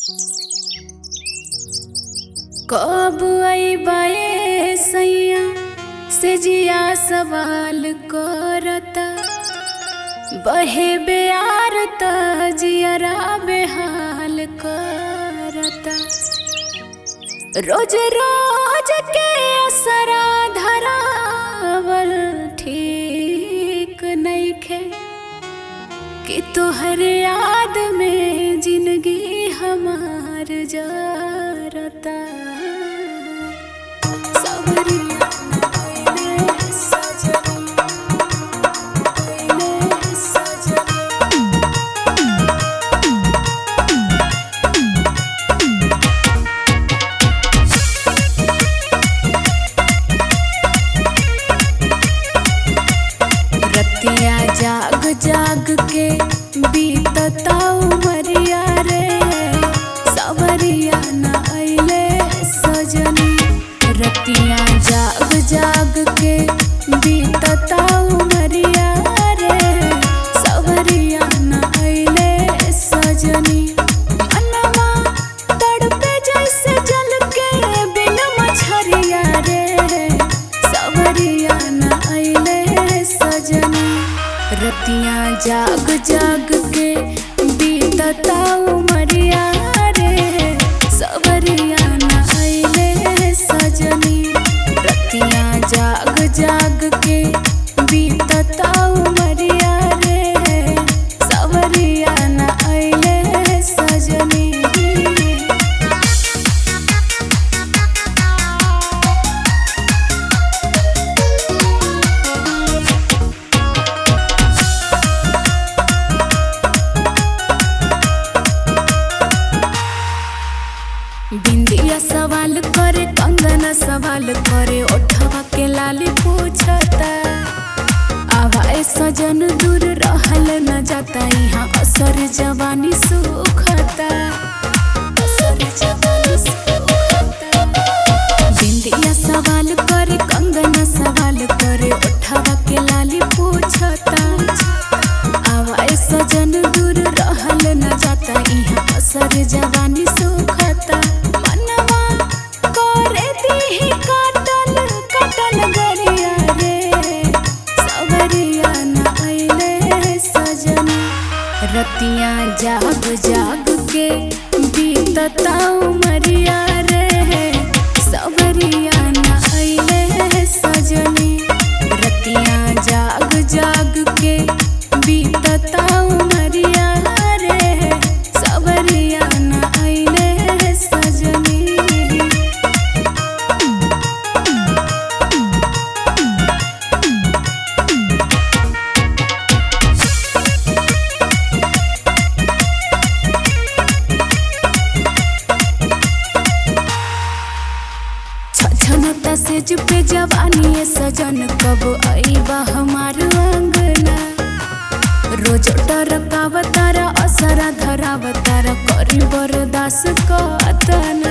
कब अइबे सैया से जिया सवाल करता बहे बेयार त जियरा बेहाल करता रोज रोज के असरा धरावल ठीक नइखे कि तोहर याद में जिंदगी हमार जरता सवरिया पहिले सजनी, पहिले सजनी। रतिया जाग जाग के बीतता उमरिया रे सवरिया न अइले सजनी रतिया जाग जाग के बीतता उमरिया रे सवरिया न अइले सजनी मनवा तड़पे जैसे जल के बिन मछरिया रे सवरिया न अइले सजनी रतिया जाग जाग के बीतता उमरिया रे सवरिया न अइले सजनी रतिया जाग जाग के बीतता उमरिया रे सवरिया न अइले सजनी बिंदिया सवाल करे कंगना सवाल करे ओठवा के लाली पूछता आवाए सजन दूर रहल न जाता यहाँ असर जवानी सुखता असर जवानी सुखता बिंदिया सवाल करे कंगना सवाल करे ओठवा के लाली पूछता आवाए सजन दूर रहल न जाता इहाँ असर जवानी सुखता मनवा करे दीही काटल काटल गरिया रे सवरिया न अइले सजनी रतिया जाग जाग के बीतता उमरिया रे सवरिया न अइले सजनी रतिया जाग जाग के बीतता उमरिया रे सवरिया न अइले सजनी छछनता से पे जवानी ये सजन कब आईबा हमार अंगना रोज टरकावतारा असरा धरावतारा करी बरदास कतना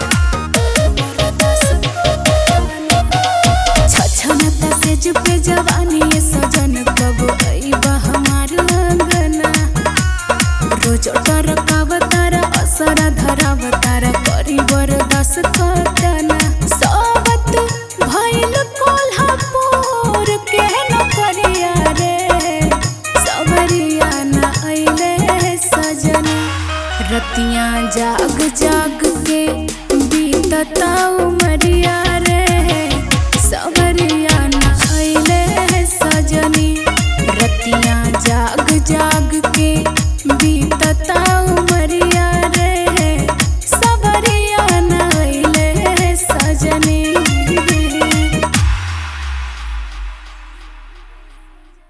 छछनता से पे जवानी ये सजन कब आईबा हमार अंगना रोज टरकावतारा असरा धरावतारा करी बरदास कतना सावत भइल कोल्हापुर के नौकरिया रे सवरिया न अइले सजनी रतिया जाग जाग के बीतता उमरिया रे सवरिया न अइले सजनी रतिया जाग जाग के